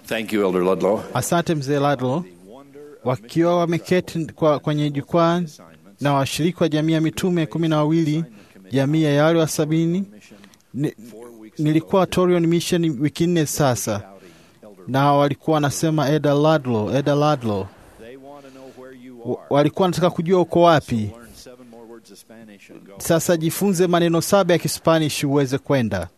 Thank you, Elder Ludlow. Asante mzee Ladlo. Wakiwa wameketi kwa, kwenye jukwaa na washiriki wa jamii ya mitume kumi na wawili jamii ya wale wa sabini ni, nilikuwa Torion Mission wiki nne sasa, na walikuwa wanasema Eda Ladlo, Eda Ladlo, Wa- walikuwa wanataka kujua uko wapi. Sasa jifunze maneno saba ya Kispanish uweze kwenda.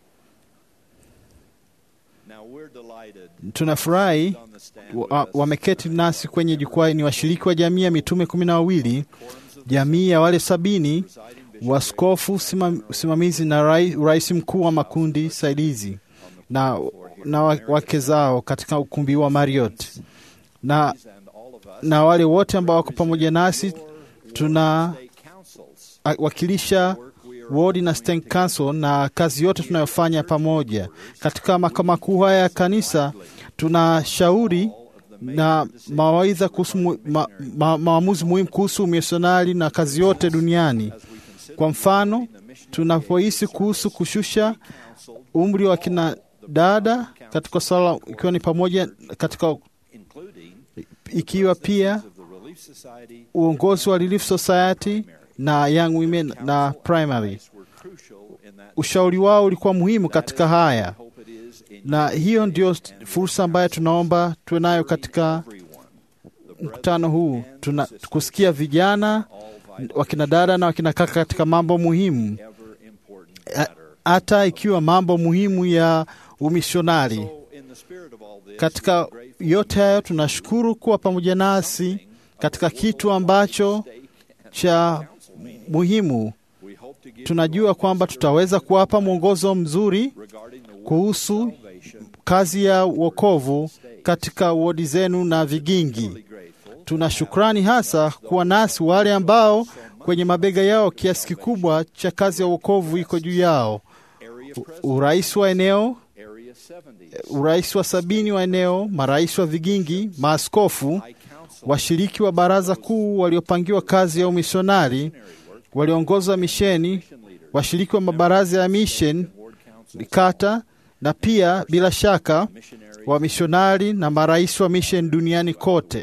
Tunafurahi wa- wameketi nasi kwenye jukwaa ni washiriki wa jamii ya mitume kumi na wawili, jamii ya wale sabini, waskofu, simam- usimamizi na rai- rais mkuu wa makundi saidizi na, na wa- wake zao katika ukumbi wa Marriott na, na wale wote ambao wako pamoja nasi tuna a- wakilisha wodi na state council na kazi yote tunayofanya pamoja katika makao makuu haya ya kanisa. Tunashauri na mawaidha kuhusu mu- ma, ma, maamuzi muhimu kuhusu misionari na kazi yote duniani. Kwa mfano, tunapohisi kuhusu kushusha umri wa kina dada katika swala, ikiwa ni pamoja katika ikiwa pia uongozi wa Relief Society na Young Women na Primary. Ushauri wao ulikuwa muhimu katika haya, na hiyo ndio fursa ambayo tunaomba tuwe nayo katika mkutano huu, tuna kusikia vijana wakina dada na wakina kaka katika mambo muhimu, A- hata ikiwa mambo muhimu ya umishonari. Katika yote hayo, tunashukuru kuwa pamoja nasi katika kitu ambacho cha muhimu. Tunajua kwamba tutaweza kuwapa mwongozo mzuri kuhusu kazi ya wokovu katika wodi zenu na vigingi. Tuna shukrani hasa kuwa nasi wale ambao kwenye mabega yao kiasi kikubwa cha kazi ya wokovu iko juu yao. U- Urais wa eneo, urais wa sabini wa eneo, marais wa vigingi, maaskofu, washiriki wa baraza kuu waliopangiwa kazi ya umisionari, waliongoza misheni, washiriki wa mabaraza ya mission kata, na pia bila shaka wamishonari na marais wa mission duniani kote.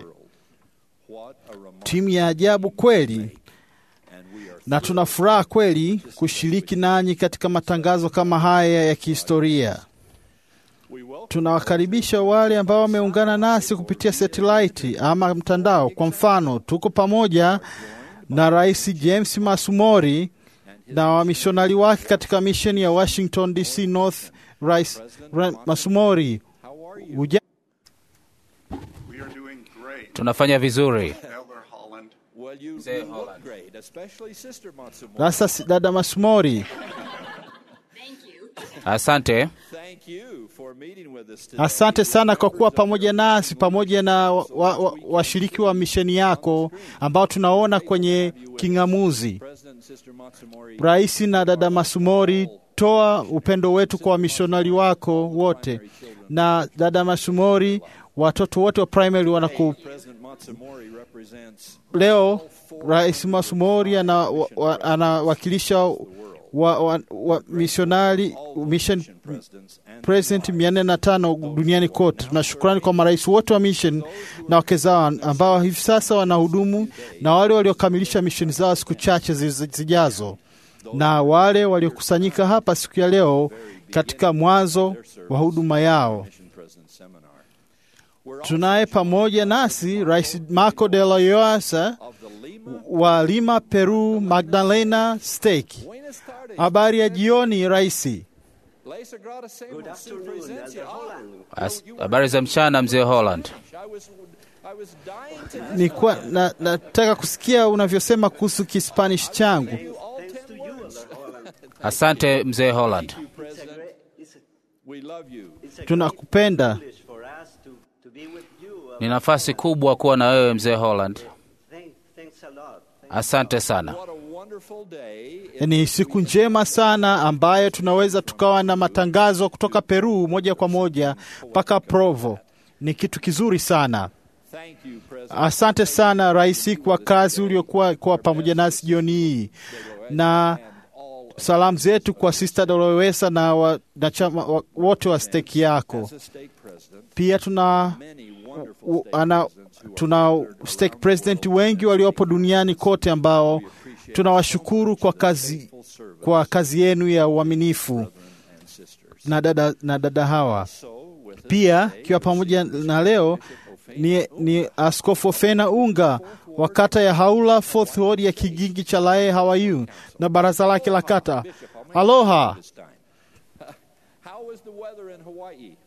Timu ya ajabu kweli, na tuna furaha kweli kushiriki nanyi katika matangazo kama haya ya kihistoria. Tunawakaribisha wale ambao wameungana nasi kupitia satellite ama mtandao. Kwa mfano, tuko pamoja na Rais James Masumori na wamishonari wake katika misheni ya Washington DC North. Rais Ra- Masumori, uja We are doing great. Tunafanya vizuri. Elder Holland. Well, you, Mzee you look Holland. great, especially Sister Matsumori. sasa, si- dada Masumori, Asante. Thank you for meeting with us today. asante sana kwa kuwa pamoja nasi pamoja na washiriki wa, wa, washiriki wa misheni yako ambao tunaona kwenye king'amuzi. President and Sister Matsumori, Rais na dada Masumori, toa upendo wetu kwa wamishonari wako wote, na dada Masumori, watoto wote wa primary wanaku President Matsumori represents leo. Rais Masumori ana- wa- wa- anawakilisha wa, wa, wa misionari mission presidents and president mia nne na tano duniani kote. Tuna shukrani kwa marais wote wa mission na wake zao ambao hivi sasa wanahudumu na wale waliokamilisha misheni zao siku chache ziz- zijazo, na wale waliokusanyika hapa siku ya leo katika mwanzo wa huduma yao. Mission President Seminar. We're Tunaye pamoja nasi Rais Marco de la Llosa of the Lima wa Lima, Peru, Magdalena State. Buenas tardes. Habari ya jioni raisi. La Sagrada Semos, su presencia. Ah, As- Habari za mchana, mzee Holland. I was, I was dying to Nilikuwa na, nataka kusikia unavyosema kuhusu Kispanish changu. all ten words. Asante mzee Holland. President, we love you. Tunakupenda. for us to, to be with you. Uh, Ni nafasi kubwa kuwa na wewe mzee Holland. thank, thanks a lot. Asante sana. What a wonderful day. Ni siku njema sana ambayo tunaweza tukawa na matangazo kutoka Peru moja kwa moja mpaka Provo. Ni kitu kizuri sana. Thank you, President. Asante sana rais kwa kazi uliokuwa kuwa pamoja nasi jioni hii, na salamu zetu kwa Sister Dolowesa na wanachama wa- wote wa steki yako. Pia tuna u- ana, tuna stake president wengi waliopo duniani kote ambao tunawashukuru kwa kazi, kwa kazi yenu ya uaminifu na dada, na dada hawa. Pia ikiwa pamoja na leo ni, ni Askofu Fena Unga wa kata ya Haula Fourth Ward ya Kigingi cha Lae Hawaii na baraza lake la kata. Aloha. How is the weather in Hawaii?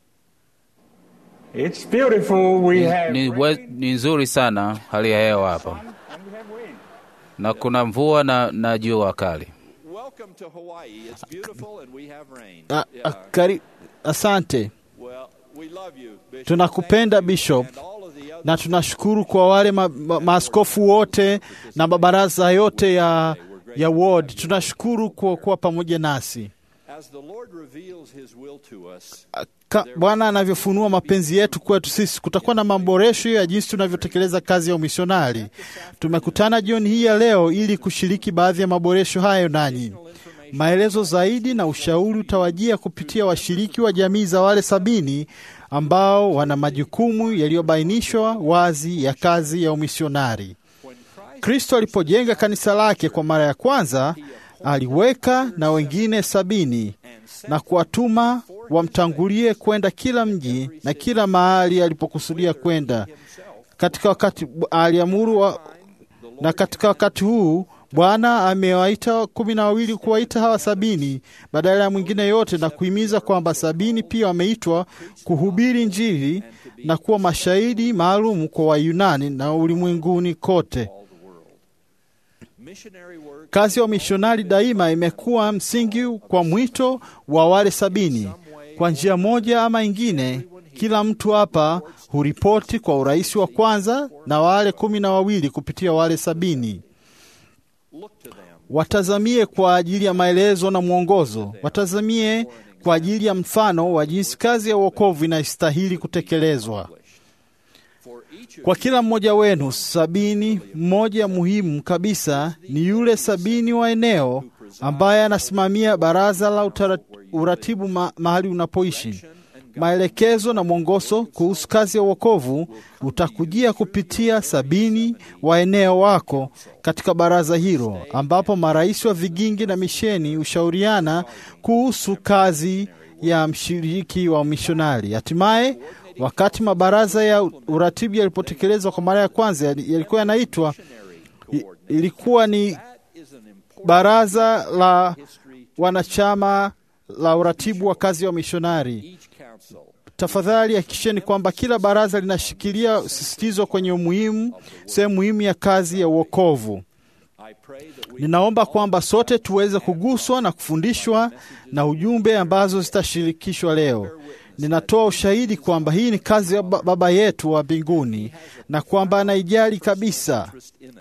It's beautiful. We have Ni, we, ni nzuri sana hali ya hewa hapa and we have wind. na kuna mvua na, na jua kali. Welcome to Hawaii. It's beautiful and we have rain. A, a, Yeah. kari, asante. Well, we love you, Bishop. Tunakupenda, Thank you Bishop. and all of the other na tunashukuru kwa wale ma, ma, maaskofu wote na mabaraza yote ya, ya ward. Tunashukuru kwa kuwa pamoja nasi. As the Lord reveals his will to us, Ka- Bwana anavyofunua mapenzi yetu kwetu sisi, kutakuwa na maboresho ya jinsi tunavyotekeleza kazi ya umisionari. Tumekutana jioni hii ya leo ili kushiriki baadhi ya maboresho hayo nanyi. Maelezo zaidi na ushauri utawajia kupitia washiriki wa jamii za wale sabini ambao wana majukumu yaliyobainishwa wazi ya kazi ya umisionari. Kristo alipojenga kanisa lake kwa mara ya kwanza, aliweka na wengine sabini na kuwatuma wamtangulie kwenda kila mji na kila mahali alipokusudia kwenda. Katika wakati aliamuru wa, na katika wakati huu Bwana amewaita kumi na wawili kuwaita hawa sabini badala ya mwingine yote, na kuhimiza kwamba sabini pia wameitwa kuhubiri Injili na kuwa mashahidi maalum kwa Wayunani na ulimwenguni kote. missionary work Kazi ya umishonari daima imekuwa msingi kwa mwito wa wale sabini. Kwa njia moja ama ingine, kila mtu hapa huripoti kwa urahisi wa kwanza na wale kumi na wawili kupitia wale sabini. look to them. Watazamie kwa ajili ya maelezo na mwongozo, watazamie kwa ajili ya mfano wa jinsi kazi ya uokovu inastahili kutekelezwa. For each of Kwa kila mmoja wenu sabini, mmoja muhimu kabisa ni yule sabini wa eneo ambaye anasimamia baraza la utara- uratibu ma, mahali unapoishi. Maelekezo na mwongozo kuhusu kazi ya uokovu utakujia kupitia sabini wa eneo wako katika baraza hilo, ambapo marais wa vigingi na misheni hushauriana kuhusu kazi ya mshiriki wa mishonari. Hatimaye, wakati mabaraza ya uratibu yalipotekelezwa kwa mara ya kwanza, yali- yalikuwa yanaitwa i- ilikuwa ni is an important baraza la wanachama la uratibu wa kazi ya wamishonari. each council. Tafadhali hakikisheni kwamba kila baraza linashikilia sisitizo kwenye umuhimu, sehemu muhimu ya kazi ya uokovu. I pray that we Ninaomba kwamba sote tuweze kuguswa na kufundishwa na ujumbe ambazo zitashirikishwa leo. Ninatoa ushahidi kwamba hii ni kazi ya ba- Baba yetu wa mbinguni na kwamba anaijali kabisa. interest in it.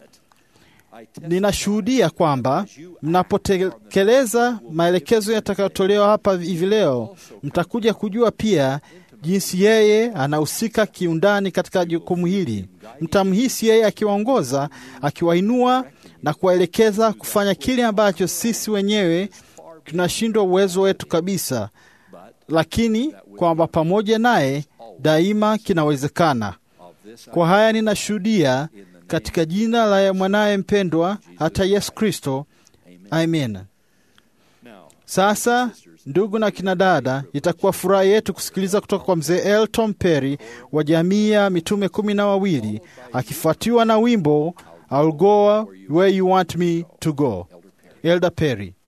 I testify Ninashuhudia kwamba mnapotekeleza maelekezo yatakayotolewa hapa hivi leo, mtakuja kujua pia jinsi yeye anahusika kiundani katika jukumu hili. Mtamhisi yeye akiwaongoza, akiwainua na kuwaelekeza kufanya kile ambacho sisi wenyewe tunashindwa uwezo wetu kabisa, lakini kwamba pamoja naye daima kinawezekana. of this Kwa haya ninashuhudia katika jina la mwanaye mpendwa hata Yesu Kristo, amen. now. Sasa ndugu na kina dada, itakuwa furaha yetu kusikiliza kutoka kwa mzee Elton Perry wa jamii ya mitume kumi na wawili akifuatiwa na wimbo I'll go where you want me to go. Elder Perry.